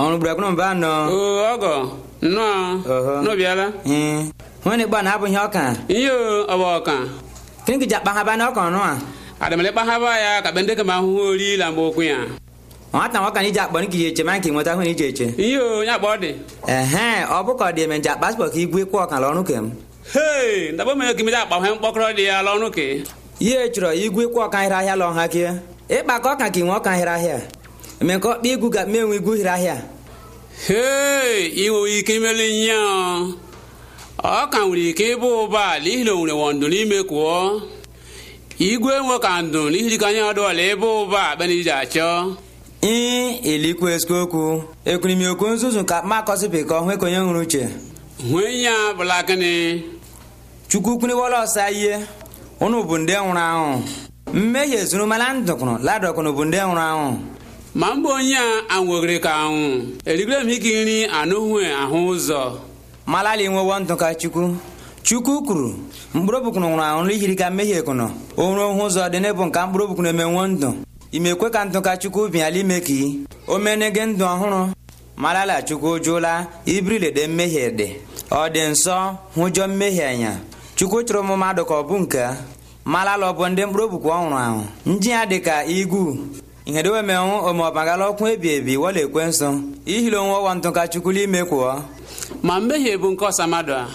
ọrụ bụrụ mba nọ o ọgọ nnọọ Ọhọ. n'obiala ee nwere gba na abụghị ọka ihe o ọba ọka kini kija kpa ha ba n'ọka ọnụ a adamale kpahaba ya ka bende kama ahụhụ ori la mgbe okwu ya nwata nwoke na iji akpọ n'ike eche ma nke nweta hụ na ije eche ihe o ya kpọ dị ehe ọ bụ ka ọ dị eme nje akpa spọt ka igwe kwụ ọka n'ọrụ kem hei ndabọ mere ka imede akpa he mkpọkọrọ dị ya lọnụ ke ihe chọrọ igwe kwụ ọka hịrị ahịa lọ ha kie ịkpa ka ọka ka inwe ọka hịrị ahịa eme ka ọkpa igwu ga menwe igwu hịrị ahịa hei inwe ike imeli nye ọ ka nwere ike ịbụ ụba n'ihi na o nwere wọndụ n'ime kwụọ igwe nwe ka ndụ n'ihi ka anya ọdụọla ebe ụba akpena iji achọ ii ilikwu eziokwu ekwurimi okwu nzuzu ka ma akọsịpị ka ọhụ ekonye nwere uche nwee ya bụla gịnị chukwu kwuniwola ọsa ihe ụnụ bụ ndị nwụrụ anwụ mmehie zuru mana ndụkụrụ ladọkụnụ bụ ndị nwụrụ anwụ ma mba onye a anwụgịrị ka anwụ erigoro m ike nri anụhụ ahụ ụzọ malali nwewo ndụ ka chukwu chukwu kwuru mkpụrụ obukwunu nwụrụ anwụ n'ihiri ka mmehie kụnụ onwere ohụ ụzọ dị n'ebu nka mkpụrụ obukwunu emenwo ndụ imekwe ka ndụ ka chukwu bịala ime ka i omenege ndụ ọhụrụ malala chukwu jụla ibrilede mmehie dị ọ dị nsọ hụjọ mmehie anya chukwu chụrụ ụmụ mmadụ ka ọ bụ nke a. malala ọ bụ ndị mkpụrụ obukwu ọ nwụrụ anwụ ndị ya dị ka igwu ihe dewe menwụ omeọbagala ọkụ ebi ebi wọla ekwe nsọ ihili onwe ọwa ndụ ka chukwu n'ime kwụọ ma mmehie bụ nke ọsa mmadụ a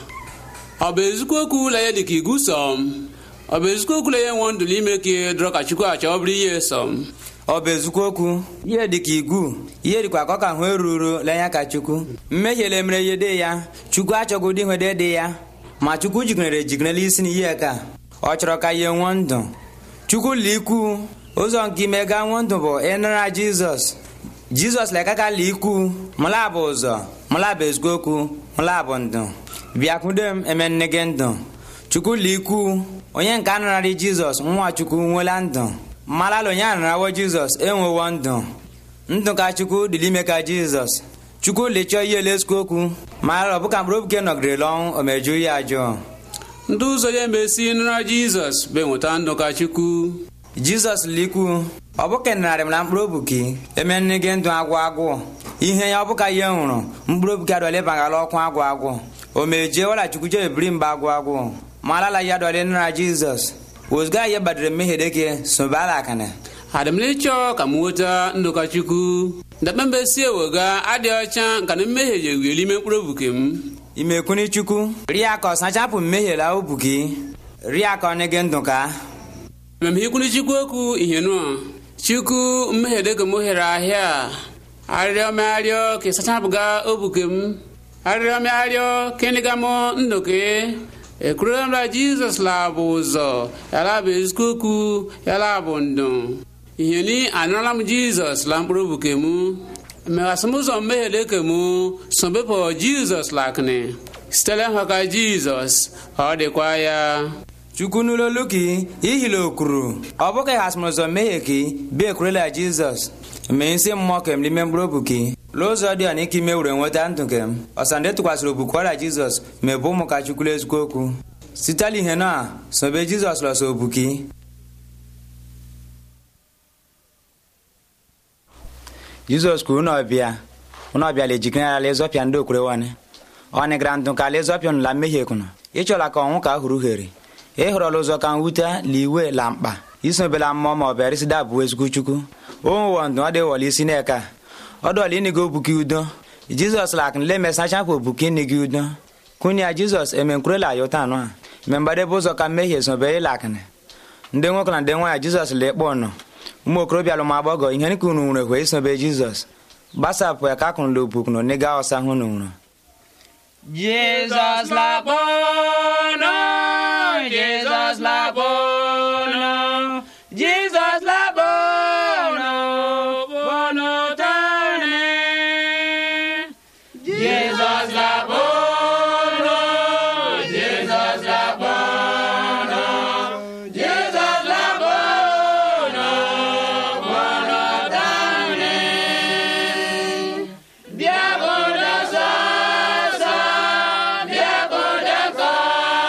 ọ bụ ezikwu okwu ụlọ ya dị ka igu sọm ọ bụ ezikwu okwu ụlọ ya nwe ndụ n'ime ka ihe dọrọ ka chukwu achọ ọ bụrụ ihe sọm ọ bụ ezukwu okwu ihe dị ka igwu ihe dịkwa ka ọ ka hụ eruru lenya ka chukwu mmehie lemere ihe dị ya chukwu achọghị ụdị ihe dị dị ya ma chukwu jiginere ejiginela isi n'ihe ka ọ chọrọ ka ihe nwụọ ndụ chukwu likwu ụzọ nke ime ga nwụọ ndụ bụ ịnara jizọs jizọs lekaka likwu mụla bụ ụzọ mụla bụ ezukwu okwu mụla bụ ndụ bịakwude m eme nne gị ndụ chukwu likwu onye nke anararị jizọs nwa chukwu nwela ndụ mmalala onye anarawo jizọs enwewo ndụ ndụ ka chukwu dịla ime ka jizọs chukwu lechọọ ihe lesukwu okwu mara ọ bụ ka mkpụrụ obuke nọgidere ọnwụ o mejuo ya ajụọ ndị ụzọ ya emesi nara jizọs bụ enweta ndụ ka chukwu jizọs likwu ọ bụ ka nararị m na mkpụrụ obuki eme nne gị ndụ agwụ agwụ ihe ya ọ bụ ka ihe nwụrụ mkpụrụ obuki adọle bagala ọkụ agwụ agwụ o mejie wala chukwu je ebiri mba agwụ agwụ malala ya dọle nara jizọs ozugbo ya gbadere mmehie deke sobala akana adịmla ịchọ ka m nweta ndụ ka chukwu ndakpe mbe si ewega adị ọcha nka na mmehie ji ewieli ime mkpụrụ obuke m imekwuni chukwu ria ka ọ sachapụ mmehie la obuki ria ka ọ nye gị ndụ ka mmemme ikwuni chukwu okwu ihe nụọ chukwu mmehie dịka m ohere ahịa arịrịọ m arịọ ka ị sachapụga obuke m arịrịọ m arịọ ka ịnịga m ndụ ka ekwurela m na jizọs labụ ụzọ yala bụ ezigbo okwu yala bụ ndụ ihe ni anụrụla m jizọs la mkpụrụ obuke m meghasị m ụzọ mmehie dịka m sobepụ jizọs lakịnị sitere nhọ ka jizọs ọ dịkwa ya chukwu n'ụlọ olu ka ihile okwuru ọ bụ ka ịhasịrị ụzọ mmehie ka bi ekwurela jizọs mee isi mmụọ kem n'ime mkpụrụ obu ka n'ụzọ dị ọna ike ime were nweta ndụ kem ọsandị tụkwasịrị obuku ọrịa jizọs mebe ụmụ ka chukwu ezigbo okwu sitela ihe na sobe jizọs lọsọ obuki jizọs kwuru na ọbịa ụnụ ọbịa la ejikere ala ịzọpịa ndị okwure wane ọ nịgara ndụ ka ala ịzọpịa nụ la mmehie kụnụ ịchọla ka ọnwụ ka hụrụ here ịhụrọla ụzọ ka nwute la iwe la mkpa isobela mmụọ ma ọ bịara isi dabụ ezigbo chukwu onwụwọ ndụ ọ dị wọla isi n'eka ọ dọla ịnịga obuki udo jizọs la akụnle mesachapụ obuki ịnịga udo kwunye ya jizọs emenkwurela ya ụta anụ a me mgbadebe ụzọ ka mmehie sobe ịla akụnị ndị nwoke na ndị nwaanyị jizọs la ịkpọ nọ ụmụ okorobịa alụm agbọgọ ihe nke unu nwere hwe isobe jizọs gbasapụ ya ka akụnụla obukunu n'ịga ọsa hụ na nwụrụ Jesus la bono, Jesus la bono, Jesus la bono, bono tane. Jesus la bono, Jesus la bono, Jesus la bono, bono tane. Diabola sasa, diabola sasa.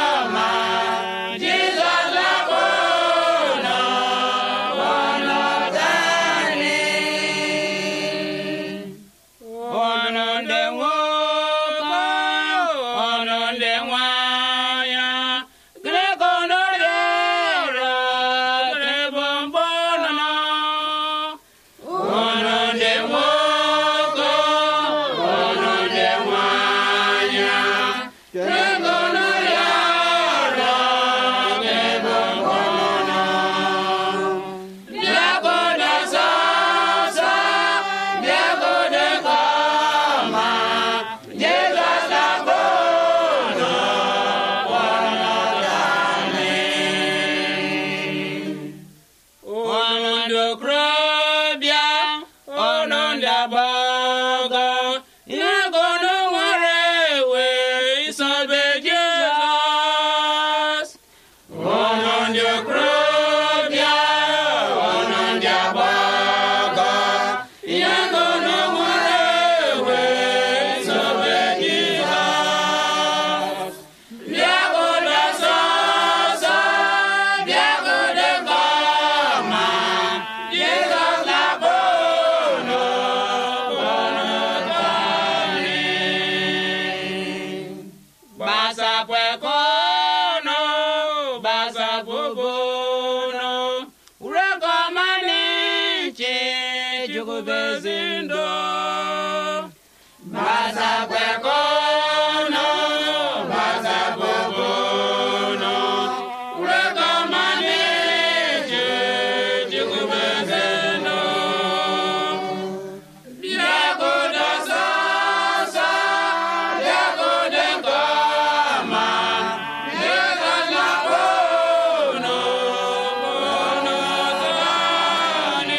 ihe gono nwere ewe isobe jizọs ụnụ ndị okorobịa ụnụ ndị agbọghọ ihe gono nwere ewe isobe jizọs bịagodo sọsọ bịagodo nke ọma jizọs na-akpọ unu gbasapụekono gbasapụbono uregọmanichi jukwubezindo gbasapụekono gbasapụbono uregọmanichi jukwubezindo bịagodo sọsọ bịagodo nke ọma jizọs na-akpọ unu unu tọọnị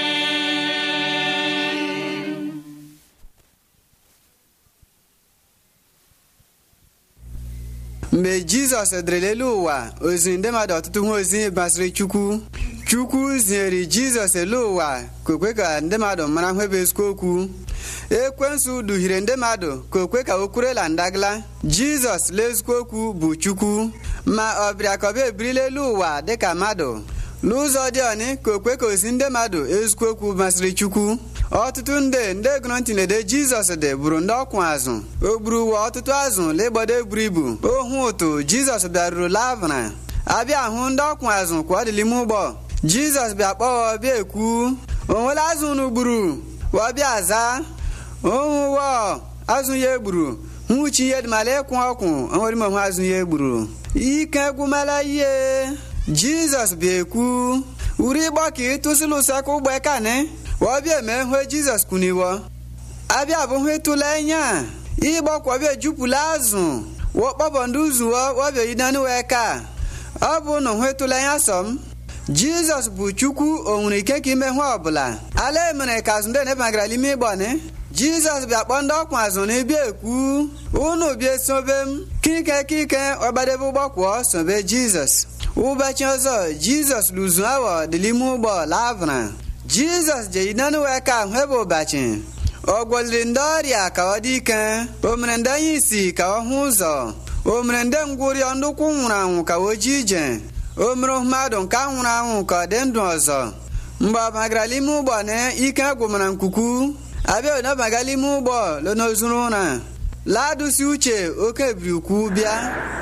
mgbe jizọs dịrị elu ụwa oziri ndị mmadụ ọtụtụ ihe ozi gbasịrị chukwu chukwu zinyere jizọs elu ụwa ka o kwe ka ndị mmadụ mara ihe bụ ezigbo okwu ekwensu duhire ndị mmadụ ka o kwe ka o kwurela ndagala jizọs lezikwa okwu bụ chukwu ma ọ bịara ka ọ bịa ebirila elu ụwa dịka mmadụ n'ụzọ dị ọnị ka o kwe ka ozi ndị mmadụ ezikwa okwu masịrị chukwu ọtụtụ ndị ndị gụrụ ntị na-ede jizọs dị bụrụ ndị ọkwụ azụ o gburu ụwa ọtụtụ azụ legbado eburu ibu ohu ụtụ jizọs bịaruru lavra abịa hụ ndị ọkwụ azụ ka ọ dị n'ime ụgbọ jizọs bịa kpọọ bịa ekwu onwere azụ unu gburu wọbịa zaa ohu wọ azụ ya egburu nwuchi ihe dịmala ịkwụ ọkwụ onwere ime onwe azụ ya egburu ike gwụmala ihe jizọs bịa ekwu uri ịgbọ ka ịtụsịla ụsọkụ ụgbọ ekani wọbịa eme hụ jizọs kwuniwo abịa bụ hụ ịtụla enya ịgbọkwọbịa ejupụla azụ wọkpọbọ ndị uzuwo wọbịa yidani wee ka ọ bụ na hụ ịtụla enya sọm jizọs bụ chukwu o nwere ike ka ime hụ ọbụla ala emere ka azụ ndị na-ebagara n'ime ịgbọni jizọs bịa kpọọ ndị ọkwụ azụ na ịbịa ekwu unu bịa sobe m kike kike ọgbadebe ụgbọkwụọ sobe jizọs ụbọchị ọzọ jizọs luzu awọ dị n'ime ụgbọ lavra jizọs je yidani wee ka ahụ ebe ụbọchị ọ gwọliri ndị ọrịa ka ọ dị ike o mere ndị anya isi ka ọ hụ ụzọ o mere ndị ngwụrịọ ndị ụkwụ nwụrụ anwụ ka o ji ije o mere mmadụ nke a nwụrụ anwụ ka ọ dị ndụ ọzọ mgbe ọ bagara n'ime ụgbọ na ike gwụmara nkuku abịa onabaga n'ime ụgbọ lonozuru ụra ladusi uche oke ebiri ukwu bịa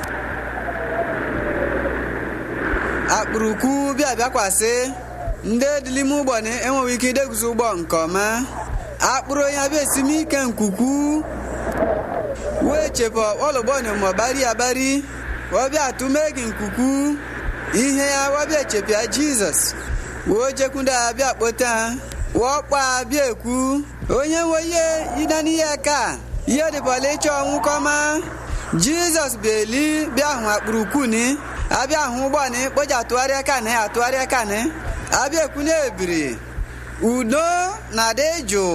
akpụrụkwu bịa bịakwasị ndị dị n'ime ụgbọ na enweghị ike ideguzo ụgbọ nke ọma akpụrụ onye abịa esimike nkuku wee chepụ ọlụgbọnyụ ma bari abari wọbịa atụmegi nkuku ihe ya wọbịa chepịa jizọs wee jekwudo abịa kpota wọkpa abịa ekwu onye nwe ihe yida n'ihe ka ihe dịbọla ịchọ ọnwụ kọma jizọs bịali bịa hụ akpụrụkwuni abịa hụ ụgbọni kpoji atụgharịa kanị atụgharịa kanị abịa ekwu na ebiri udo na dị jụụ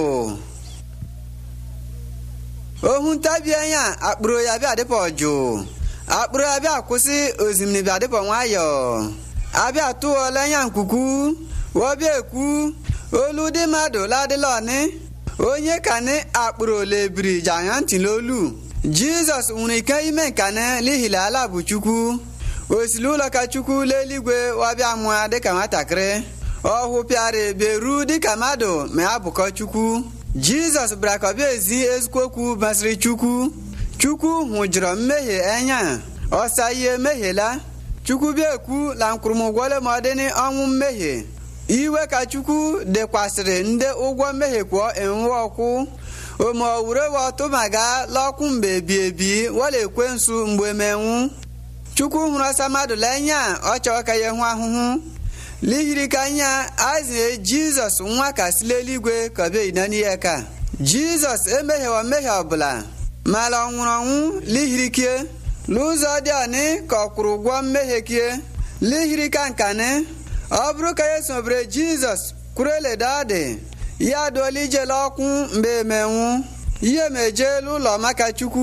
ohu ntabi anya akpụrụ ya bịa dịpọ jụụ akpụrụ ya bịa kwụsị ozimiri bịa dịpọ nwayọọ abịa tụọla anya nkuku wọbịa ekwu olu dị mmadụ ladịla ọnị onye kanị akpụrụ olebiri ji anya ntị n'olu jizọs nwere ike ime nkanị n'ihila ala bụ chukwu osili ụlọ ka chukwu n'eluigwe wabịa mụa dịka nwatakịrị ọ hụpịara beru dịka mmadụ ma ya bụkọ chukwu jizọs bịara ka ọ bịa ezi ezigbo okwu basịrị chukwu chukwu hụjụrụ mmehie anya ọsa ihe mehiela chukwu bịa ekwu la nkwụrụmụgwọle ma ọ dị n'ọnwụ mmehie iwe ka chukwu dekwasịrị ndị ụgwọ mmehie kwụọ enwe ọkwụ ome owure wọtụmaga lọkwụ mgbe ebi ebi wọla ekwe nsu mgbe menwu chukwu hụrụ ọsa mmadụ lenya ọ chọọ ka ya hụ ahụhụ lihiri ka anya azie jizọs nwa ka si n'eluigwe ka ọ bịa yina n'ihe ka jizọs emehiewa mmehie ọbụla mala ọ nwụrụ ọnwụ lihiri kie n'ụzọ dị ọnị ka ọ kwụrụ ụgwọ mmehie kie lihiri ka nkanị ọ bụrụ ka ya sobere jizọs kwuru eledo ọ dị ya dụola ijele ọkwụ mgbe emenwu ihe m ejeela ụlọ maka chukwu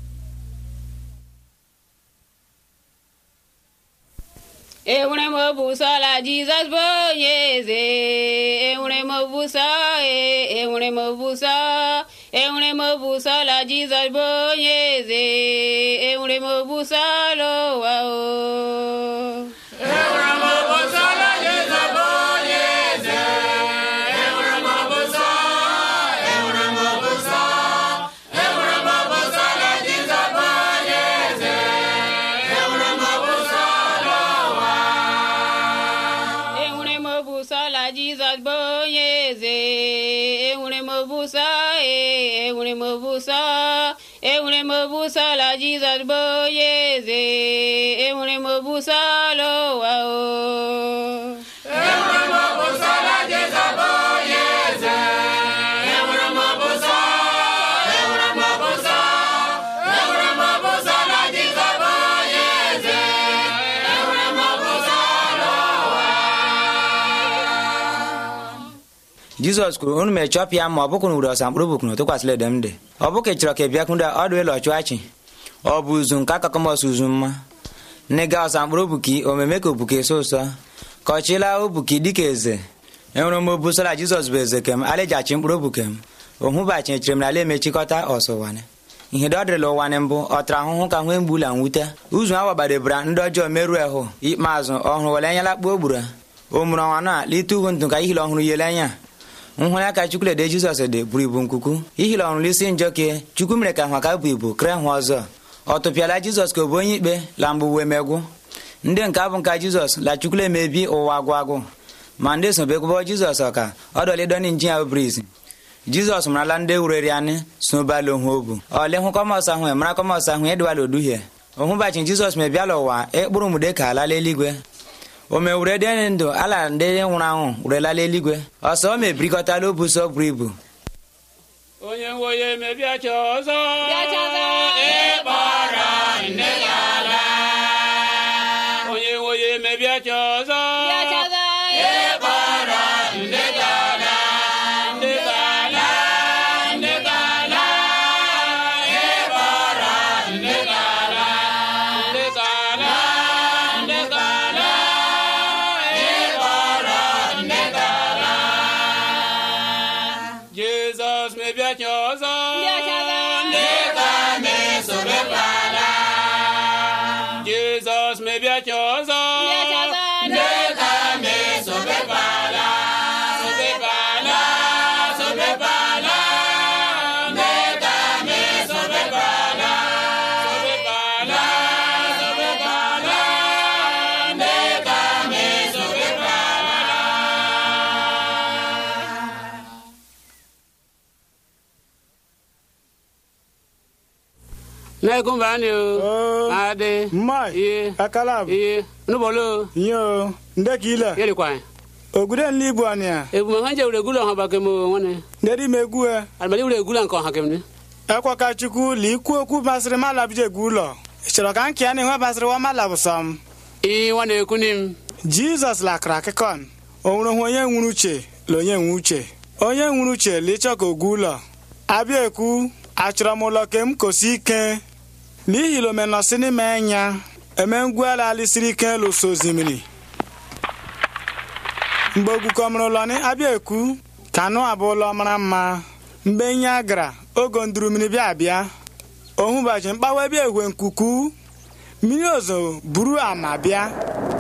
enwere m obuso la jizọs bụ onye eze enwere m obuso e enwere m obuso enwere m obuso la jizọs bụ onye eze enwere m obuso l'ụwa o enwere m obuso la jizọs bụ onye eze enwere m obuso e enwere m obuso enwere m obuso la jizọs bụ onye eze enwere m obuso l'ụwa o jizọs kwuru unu mechọpịa ma ọ bụkwụ wuru ọsa mkpụrụ bụkwụ na tụkwasịla ede m dị ọ bụ ka ị chọrọ ka ị bịakwunde ọdụ ịlọ chụachi ọ bụ uzu nke akakọmọs uzu mma nne ga ọsa mkpụrụ obuki omeme ka obuki eso ụsọ ka ọ chịla obuki dịka eze enwere m obusala jizọs bụ eze kem alajachi mkpụrụ obuke m ohụbachi echere m na ala emechikọta ọsụwanị ihe dị ọ dịrịla ụwanị mbụ ọ tara ahụhụ ka nwee mgbula nwute uzu a wagbadebara ndị ọjọọ merụọ ahụ ikpeazụ ọhụrụ were enyela kpuo gburu o mụrụ ọnwa na lite uhu ntụ ka ihile ọhụrụ yele anya nhụrụ aka chukwulede jizọs dị buru ibu nkuku ihile ọhụrụ isi njọ ke chukwu mere ka nhwa ka bụ ibu kere hụ ọzọ ọ tụpịala jizọs ka ọ bụ onye ikpe la mgbe uwe megwụ ndị nke abụ nka jizọs la chukwula emebi ụwa agwụ agwụ ma ndị sobekwụbọ jizọs ọka ọdọlidoni nji ya briz jizọs marala ndị wureri anyị sobala onwe obu ọle hụ kọmọs ahụ mara kọmọs ahụ edewala oduhie ohụbachi jizọs mebiala ụwa ịkpụrụ mụde ka alala eluigwe o mewure dị ndụ ala ndị nwụrụ anwụ werelala eluigwe ọsọ o mebirikọtala obuso buru ibu onye nwe onye mebiacha ọzọ Bịachaza ịkpọrọ nne ya ala onye nwe onye mebiacha ọzọ Bịachaza ịkpọrọ nne ya ala nne ya ala nne ya ala ịkpọrọ nne ya ala nne ya ala nne ya ala ịkpọrọ nne ya ala Jizọs mebiacha ọzọ Bịachaza ndị ka na-esobekwala Jizọs mebiacha ọzọ Bịachaza ndị ka na-esobekwala sobekwala sobekwala ndị ka na-esobekwala sobekwala sobekwala ndị ka na-esobekwala Naikumba ni o. Oo. Ade. Mmai. Iye. Akalab. Iye. Nubolo. Yo, ndeki ile. Yeli kwai. Ogude nli ibu ania. Ebu mahanje ule gula ha bakemo wane. Ndedi megue. Almali ule gula nko ha kemne. Ekwa ka chukwu li ikwu okwu basịrị mala bije gu ụlọ. Ị chọrọ ka nke ya na ihe basịrị wa mala bụ sọm. I wane kunim. Jizọs lakara akịkọn. O nwere hụ onye nwere uche la onye nwe uche. Onye nwere uche la ịchọ ka ogu ụlọ. Abịa ekwu, achọrọ m ụlọ ka m kosi ike. N'ihi la omenọsị n'ime enya. Eme ngwu ala alisiri ike lụso osimiri. mgbe ogwukọmụrụ ụlọ ni abịa ekwu ka anụ abụ ụlọ mara mma mgbe nye gara ogo nduru mmiri bịa abịa ohụbachi mkpawa bịa ehwe nkuku mmiri ozo buru ama bịa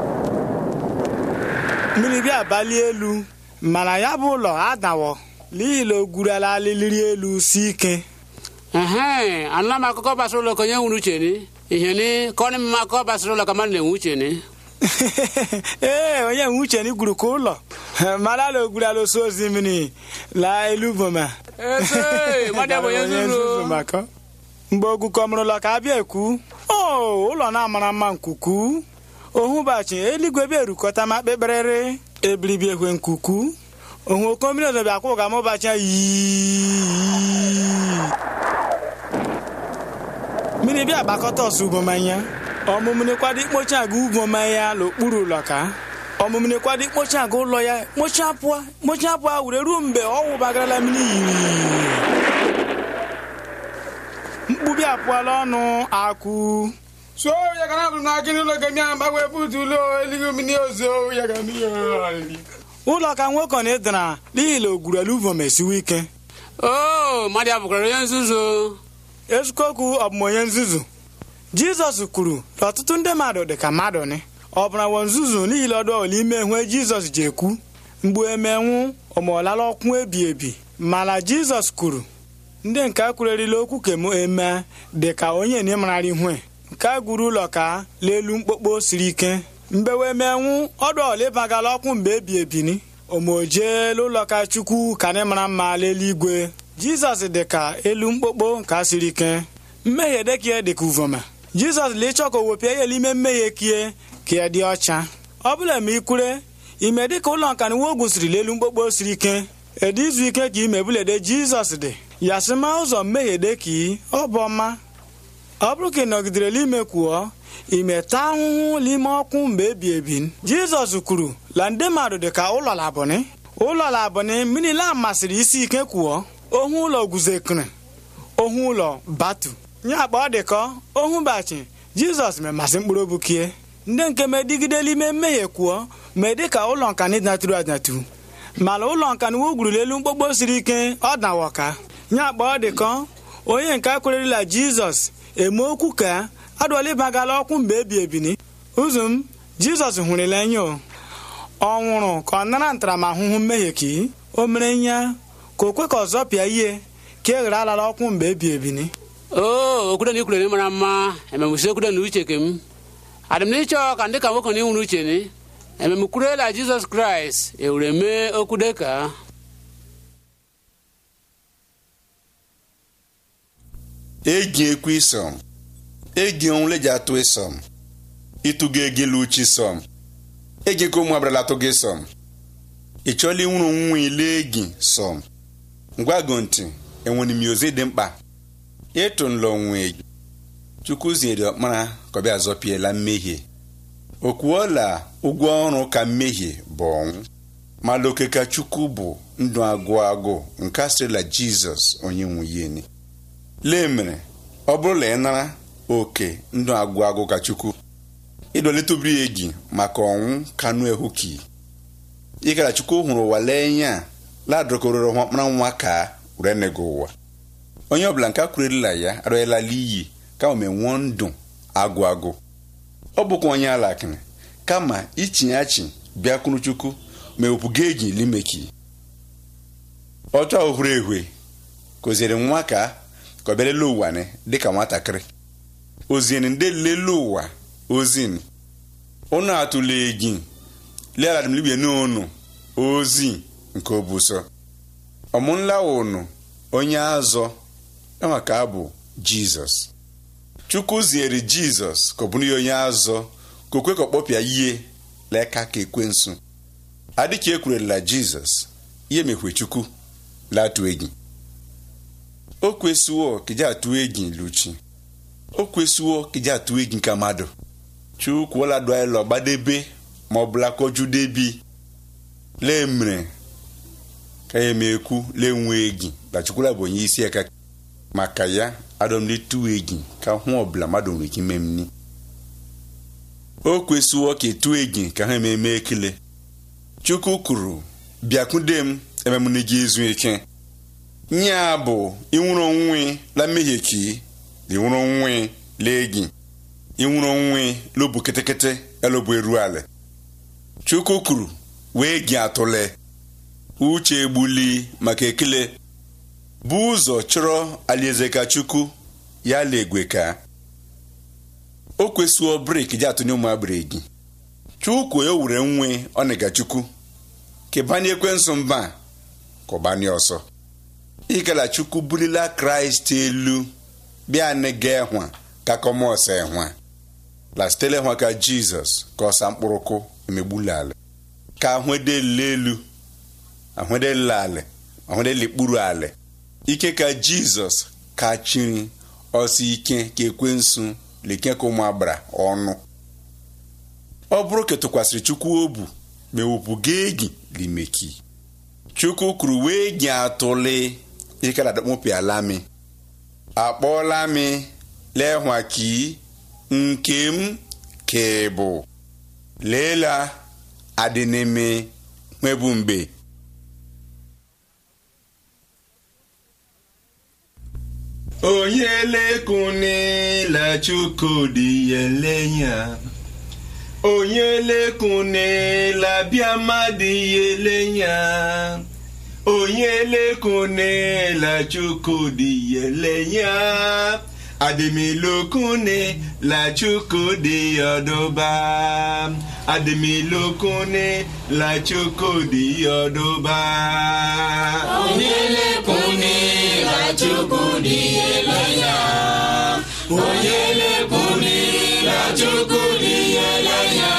mmiri bịa balie elu mana ya bụ ụlọ adawọ n'ihi na o gwurala aliliri elu si ike Ehe, anla ma akụkọ basịrị ụlọ ka onye nwere uche ni. Ihe ni ka ọ na-eme akụkọ basịrị ụlọ ka mmadụ na-enwe uche ni. ee onye nwe uche ni gwuru ka ụlọ mara na o gwurala osu osimiri la elu boma Ese, mmadụ bụ onye nzuzu. maka mgbe ogwukọmụrụ ụlọ ka abịa ekwu o ụlọ na-amara mma nkuku ohụbachi eluigwe bịa erukọta ma kpekperere ebiribi ekwe nkuku ohu okomiri ozo bịa kwụ ga ma ụbachi ya yii mmiri bịa gbakọta ọsọ ubomanya ọmụmụne kwado ikpochi aga ubomanya n'okpuru ụlọ ka ọmụmụne kwado ikpochi aga ụlọ ya kpochi apụa kpochi apụa were ruo mgbe ọ wụbagarala mmiri yiri apụọla ọnụ akwụ so ya ga na na gị n'ụlọ gị a mgbanwe butu ụlọ eluigwe mmiri ozo ya ga n'ihe ụlọ ka nwoke na ịdara n'ihi na ogwurelu uvom esiwe ike o mmadụ abụkwara onye nzuzu eziokwu ọ bụ m onye nzuzu jizọs kwuru na ọtụtụ ndị mmadụ dị ka mmadụ ni ọ bụra wọ nzuzu n'ihi na ọdụ ọla ime hue jizọs ji ekwu mgbe emenwu ọmọlala ọkwụ ebi ebi mana jizọs kwuru ndị nke kwurerila okwu kem eme dị ka onye na ịmarara ihue nke a gwuru ụlọ ka n'elu mkpokpo siri ike mgbe wee menwu ọdụ ọla ịbagala ọkwụ mgbe ebi ebini omojeela ụlọ ka chukwu ka anyị mara mma n'eluigwe jizọs dị ka elu mkpokpo nke a siri ike mmehie dịka dị ka uvoma jizọs na ịchọ ka o wepịa ya n'ime mmehie kie ka ya dị ọcha ọ bụla ma ikwure ime dịka ụlọ nka na uwe gwụsịrị n'elu mkpokpo siri ike ede izu ike ka ime bulede jizọs dị ya sị ma ụzọ mmehie dị ka ị ọ bụ ọma ọ bụrụ ka ị nọgidere n'ime kwuo ime taa ahụhụ n'ime ọkwụ mgbe ebi ebi jizọs kwuru la ndị mmadụ dị ka ụlọ labụnị ụlọ labụnị mmiri la masịrị isi ike kwuo ohu ụlọ guzekere ohu ụlọ batu nye akpa ọ dịkọ ohu bachi jizọs memasị mkpụrụ obu kie ndị nke medigide n'ime mmehie kwuo mee dịka ụlọ nka na ịdịnatụrụ adịnatụ mana ụlọ nka na uwe gwuru elu mkpokpo siri ike ọ dawoka nye akpa ọ dịkọ onye nke akwererila jizọs eme okwu ka adụọla ịbagala ọkwụ mgbe ebi ebini ụzọ m jizọs hụrụla anya o ọ nwụrụ ka ọ nara ntaramahụhụ mmehie ka ị o mere nya ka o kwe ka ọzọ pịa ihe ka e ghere alala ọkwụ mgbe ebi ebini o okwudo na ikwuru mara mma ememusi okwudo na uche kem adị m n'ịchọ ka ndị ka nwoke na ịnwụrụ uche ni ememukwurela jizọs kraịst ewere mee okwu dịka egi ekwu isom egi onwule ji atụ isom ịtụga egila uchi som egi ka ụmụ abrala atụ gị som ị chọọla ịnwụrụ nwa ile egi som ngwago ntị enwere m ozi dị mkpa ịtụ nlọ onwe egi chukwu ziere ọkpara ka ọ bịa zọpiela mmehie o kwuola ụgwọ ọrụ ka mmehie bụ ọnwụ ma loke ka chukwu bụ ndụ agụ agụ nke asịrịla jizọs onye nwe yeni lee mere ọ bụrụ na ị nara oke ndụ agụ agụ ka chukwu ịdolitụbiri egi maka ọnwụ kanụ ehuki ịkara chukwu hụrụ ụwa lee nya ladụrọkororo ọkpara nwa ka were nego ụwa onye ọbụla nke akwurerila ya arụela iyi kama menwuo ndụ agụ agụ ọ bụkwa onye alakịrị kama ichinye achị bịakwuru chukwu ma ewepụga egi limeki ọchọ ohuru ehwe kụziere nwa ka ka ọ bịa lelee ụwa ni dịka nwatakịrị ozieni ndị lele ụwa ozini ụnụ atụla egi lealadimlibie n'onu ozi nke obuso ọmụnla ụnụ onye azọ kama ka abụ jizọs chukwu ziere jizọs ka ọ bụrụ ya onye azọ ka o kwe ka ọ kpọpịa ihe leka ka ekwensu adịka ekwurela jizọs ihe mekwe chukwu latụ egi o kwesịwo ka iji atụ egi luchi o kwesịwo ka iji atụ egi nke mmadụ chukwu ọladụalọ gbadebe ma ọ bụla kojudebi lee mere ka ya emekwu lee nwe egi na chukwula bụ onye isi aka maka ya adọmletu egi ka hụ ọbụla mmadụ nwere ike ime mni o kwesịwo ka etu egi ka ha ememe ekele chukwu kwuru bịakwude m ememune gị ezu ike nye a bụ ịnwụrụ onwe la mmehie ki ịnwụrụ onwe la egi ịnwụrụ onwe lobu ketekete elobu eru ala chukwu kwuru wee gị atụle uche egbuli maka ekele bụ ụzọ chọrọ alaeze ka chukwu ya la egwe ka o kwesịo brik ji atụnye ụmụ agbere gị chukwu ya wure nwe ọnịga chukwu ka banye ekwensu mba ka ọ banye ọsọ ịgala chukwu bulila kraịst elu bịa nega ehwa ka kọmọs ehwa la sitele ehwa ka jizọs ka ọsa mkpụrụkụ emegbula ala ka ahụedele elu ahụedele ala ahụedele ikpuru ala ike ka jizọs ka chiri ọsọ ike ka ekwensu leke ka ụmụ agbara ọnụ ọ bụrụ ka tụkwasịrị chukwu obu ma ewepụga egi limeki chukwu kwuru wee gị atụle ikela dakpopịala mi akpọọla mi lehwaki nkem kebụ leela adịneme nwebu mgbe onye lekune la chukwudi yelenya onye lekune la biamadi yelenya onye lekune la chukwudi yelenya adịmilokune la chukwudi yodoba adịmilokune la chukwudi yodoba onye lekune la chukwudi yelenya onye lekune la chukwudi yelenya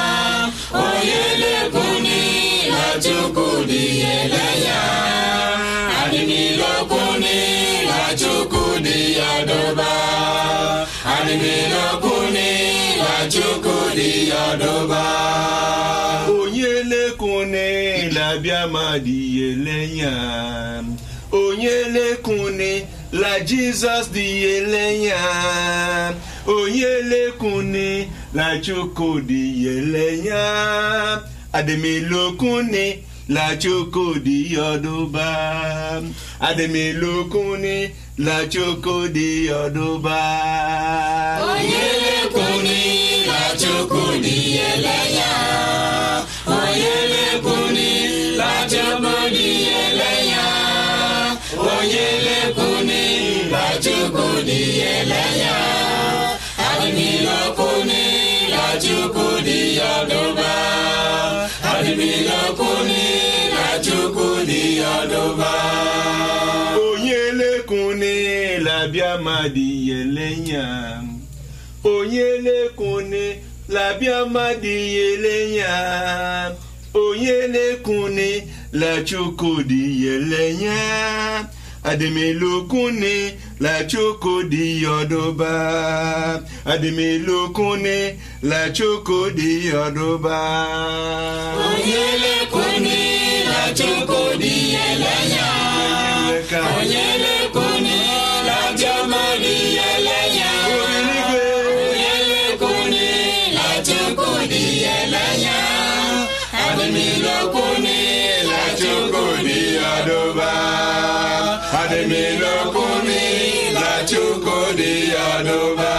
onye lekune la chukwudi yelenya adịmilokune la chukwudi yodoba adịmilokune la chukwudi yodoba onye lekune la biamadi yelenya onye lekune la jizọs dị yelenya onye lekune la chukwudi yelenya adịmilokune la chukwudi yodoba adịmilokune la chukwudi yodoba onye lekune la chukwudi yelenya onye lekune la chukwudi yelenya onye lekune la chukwudi yelenya adịmilokune la chukwudi yodoba adịmilokune la chukwudi yodoba onye lekune la biamadi yelenya onye lekune la biamadi yelenya onye lekune la chukwudi yelenya adịmilokune la chukwudi yodoba adịmilokune la chukwudi yodoba onye lekune la chukwudi yelenya onye lekune la jamani yelenya onye lekune la chukwudi yelenya adịmilokune la chukwudi yodoba adịmilokune la chukwudi yodoba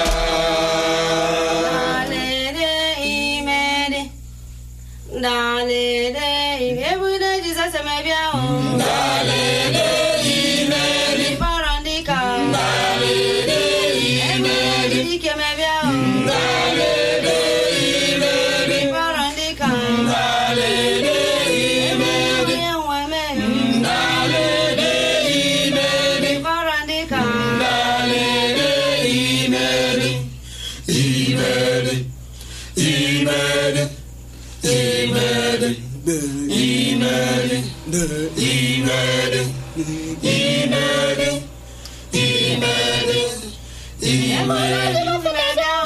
Dalele imede, dalele imebude Jesus emebia o. Dalele imede, ibarandika. Dalele imede, idike emebia o. Dalele imede, ibarandika. Dalele imede, iyenwe me. Dalele imede, ibarandika. Dalele imede. Imede, imede, imede, imede, imede, imede, imede, imede.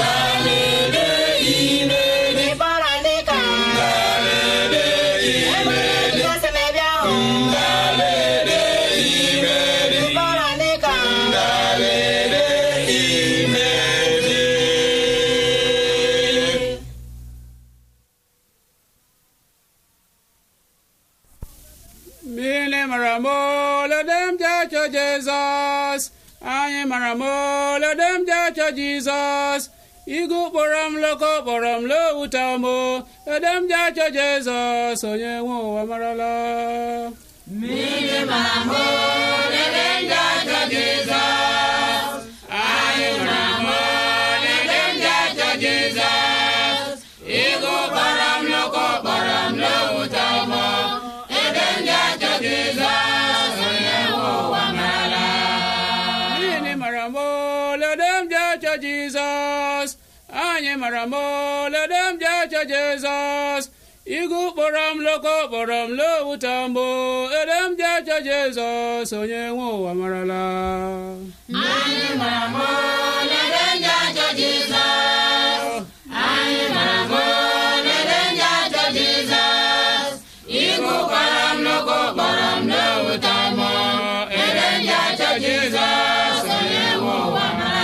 Mmiri mara m olodem ji achọ Jizọs anyị mara m olodem ji achọ Jizọs igu kpọrọ m loko kpọrọ m lowuta m edem ji achọ Jizọs onye nwe ụwa marala Anyị mara m olodem ji achọ Jizọs anyị mara m olodem ji achọ Jizọs igu kpọrọ m loko kpọrọ m lowuta m edem ji achọ Jizọs onye nwe ụwa marala Jizọs onye nwe ụwa marala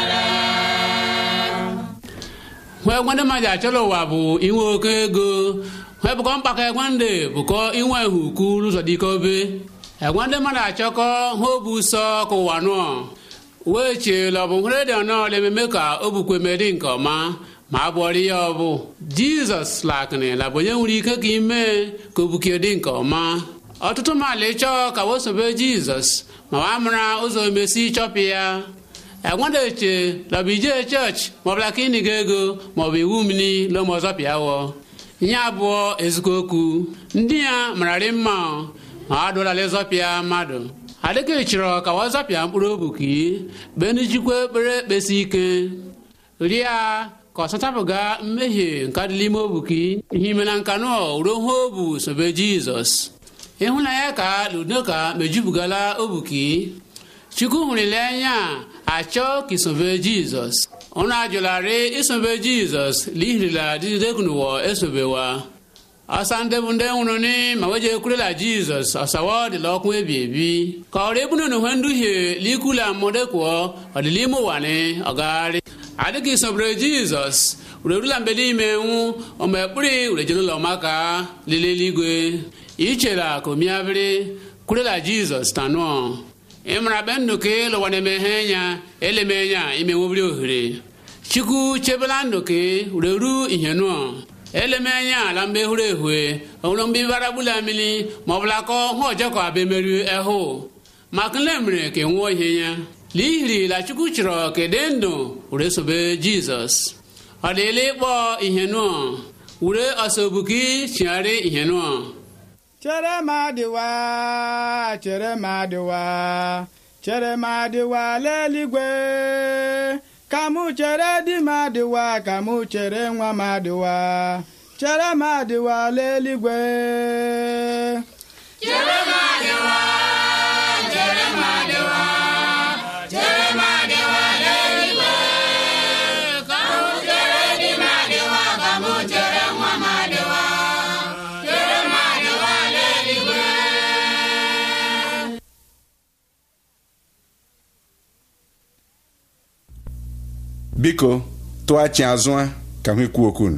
hụ egwe ndị mmadụ achọrọ ụwa bụ inwe oke ego hụ ebụkọ mkpakọ egwe ndị bụkọ inwe ihu ukwu n'ụzọ dịka obe egwe ndị mmadụ achọkọ hụ obu ụsọ ka ụwa nụọ wee cheela ọ bụ hụrụ dị ọnọ ememe ka o bukwe meri nke ọma ma a bụọrọ ya ọbụ jizọs lakịrị la bụ onye nwere ike ka ime ka o bukie dị nke ọma ọtụtụ mmadụ ịchọọ ka wesobe jizọs ma wa mara ụzọ emesi chọpụ ya egwedeche lọbụ ije chọọchị maọbụ la klinik ego maọbụ iwu mmiri lọma ọzọ pịawọ ihe abụọ ezikọ okwu ndị ya mararị mma ma ha dụlala ịzọpịa mmadụ adịka chọrọ ka wa zọpịa mkpụrụ obuki benujikwa ekpere ekpesi ike ria ka ọ sachapụga mmehie nke adịla ime obuki ihe ime na nka nọ ruo hụ obu sobe jizọs ịhụnanya ka ludoka mejupụgala obuki chukwu hụrụle anya achọ ka isobe jizọs ụnụ ajụlarị isobe jizọs lihirila dịdekunuwo esobewa ọsa ndị bụ ndị nwụrụ ni ma weje ekwurela jizọs ọsawa dịla ọkụ ebi ebi ka ọrụ ebunu na uhe nduhie likula mmụdekwuo ọdịla ime ụwa ni ọgagharị adịghị isobere jizọs urerula mgbe n'ime nwụ ọma ekpuri urejere ụlọ maka lele eluigwe ichela ka omiabịrị kwurela jizọs tanụọ ịmara be ndụ ka ịlụwa na-emeghe nya eleme nya ime nwobiri ohere chukwu chebela ndụ ka ureru ihe nụọ eleme anya ala mgbe hụrụ ehue ọhụrụ mgbe ibara gbula mmiri ma ọ bụla kọ hụ ọjọọ ka abịa emerụ ehụ maka nle mere ka nwụọ ihe ya n'ihiri la chukwu chọrọ ka dị ndụ were sobe jizọs ọ dịla ịkpọ ihe nụọ were ọsọbuki chigharị ihe nụọ chere m adịwa chere m adịwa chere m adịwa leligwe ka mụ chere di m adịwa ka mụ chere nwa m adịwa chere m adịwa leligwe Chere m adịwa, chere m adịwa, chere m adịwa n'eluigwe. Ka mụ chere di m adịwa, ka mụ chere nwa m adịwa. Chere m adịwa n'eluigwe. biko tụghachi azụ a ka m ekwu okwu